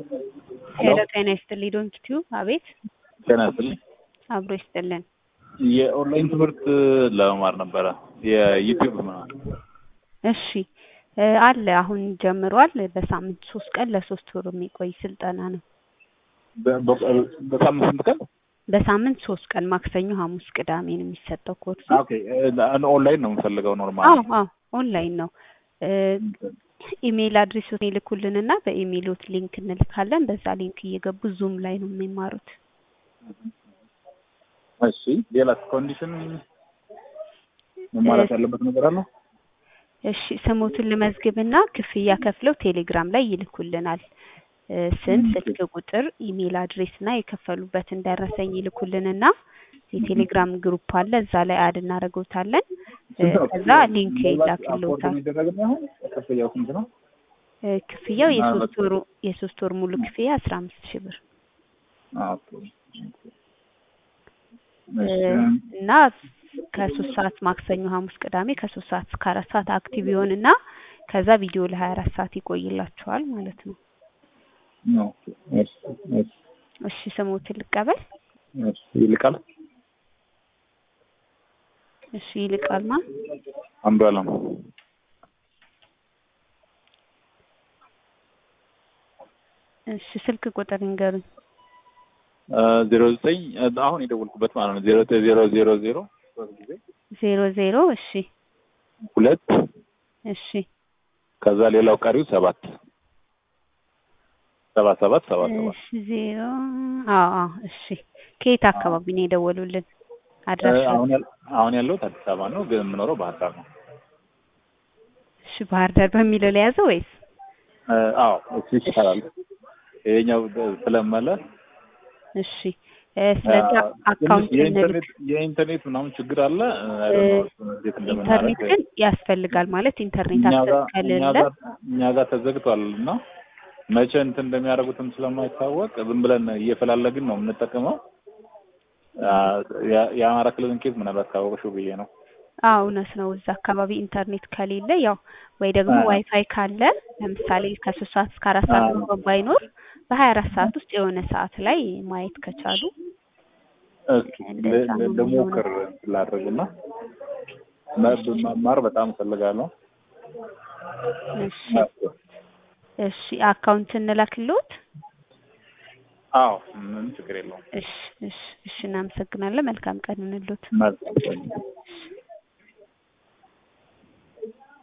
ሄሎ ጤና ይስጥልኝ ዶንት ቲዩብ አቤት ጤና ይስጥልኝ። አብሮ ይስጥልን የኦንላይን ትምህርት ለመማር ነበረ የዩቲዩብ ምናምን። እሺ እ አለ አሁን ጀምሯል በሳምንት ሶስት ቀን ለሶስት ወር የሚቆይ ስልጠና ነው በ- በ- በሳምንት ስንት ቀን? በሳምንት ሶስት ቀን ማክሰኞ ሐሙስ ቅዳሜ ነው የሚሰጠው ኮርሱ ኦኬ እ- ኦንላይን ነው የምፈልገው ኖርማል። አዎ አዎ ኦንላይን ነው እ ኢሜይል አድሬሶት ይልኩልንና በኢሜይሎት ሊንክ እንልካለን በዛ ሊንክ እየገቡ ዙም ላይ ነው የሚማሩት እሺ ሌላስ ኮንዲሽን መሟላት ያለበት ነገር አለ? እሺ ስሞትን ልመዝግብና ክፍያ ከፍለው ቴሌግራም ላይ ይልኩልናል እ ስም ስልክ ቁጥር ኢሜይል አድሬስ እና የከፈሉበትን ደረሰኝ ይልኩልንና የቴሌግራም ግሩፕ አለ እዛ ላይ አድ እናደርገውታለን እ ከዛ ሊንክ ይላክልዎታል የሚደረግ አሁን ክፍያው ስንት ነው? እ ክፍያው የሶስት ወሩ የሶስት ወር ሙሉ ክፍያ አስራ አምስት ሺህ ብር ኦኬ እ እና ከሶስት ሰዓት ማክሰኞ ሐሙስ ቅዳሜ ከሶስት ሰዓት እስከ አራት ሰዓት አክቲቭ ይሆንና ከዛ ቪዲዮ ለሀያ አራት ሰዓት ይቆይላችኋል ማለት ነው ኦኬ እሺ እሺ እሺ ስሞትን ልቀበል እሺ ይልቃል እሺ ይልቃል ማ አንዱ አለም እሺ ስልክ ቁጥር ይንገሩኝ ዜሮ ዘጠኝ አሁን የደወልኩበት ማለት ነው ዜሮ ዘጠኝ ዜሮ ዜሮ ዜሮ ሶስት ጊዜ ዜሮ ዜሮ እሺ ሁለት እሺ ከዛ ሌላው ቀሪው ሰባት ሰባት ሰባት ሰባት ሰባት እሺ ዜሮ አዎ አዎ እሺ ከየት አካባቢ ነው የደወሉልን አድራሻ አሁን ያል- አሁን ያለሁት አዲስ አበባ ነው፣ ግን የምኖረው ባህር ዳር ነው። እሺ ባህር ዳር በሚለው ላይ ያዘው ወይስ እ፣ አዎ እሱ ይሻላል። ይሄኛው ስለመለ እሺ እ ስለዚህ አካውንት እንልክ የኢንተርኔት የኢንተርኔት ምናምን ችግር አለ። አይ ዶንት ኖ እሱን እንዴት ኢንተርኔት እንደምናደርግ ግን ያስፈልጋል ማለት ኢንተርኔት እኛ አክሰስ ጋር እኛ ከሌለ ጋር እኛ ጋር ተዘግቷል እና መቼ እንትን እንደሚያደርጉትም ስለማይታወቅ ዝም ብለን እየፈላለግን ነው የምንጠቀመው። አ፣ የ- የአማራ ክልልን ኬዝ ምናልባት ካወቅሽው ብዬ ነው። አዎ እውነት ነው። እዛ አካባቢ ኢንተርኔት ከሌለ ያው ወይ ደግሞ አዎ። ዋይፋይ ካለ ለምሳሌ ከሶስት ሰዓት እስከ አራት ሰዓት አዎ። እንኳን ባይኖር በሀያ አራት ሰዓት ውስጥ የሆነ ሰዓት ላይ ማየት ከቻሉ እስኪ እንደዛ ነው ልሞክር ላድርግና መ- መማር በጣም እፈልጋለሁ። እሺ እሺ አካውንት እንላክልዎት። አዎ ምንም ችግር የለውም። እሺ እሺ እሺ እናመሰግናለን። መልካም ቀን ይሁንልዎት። መልካም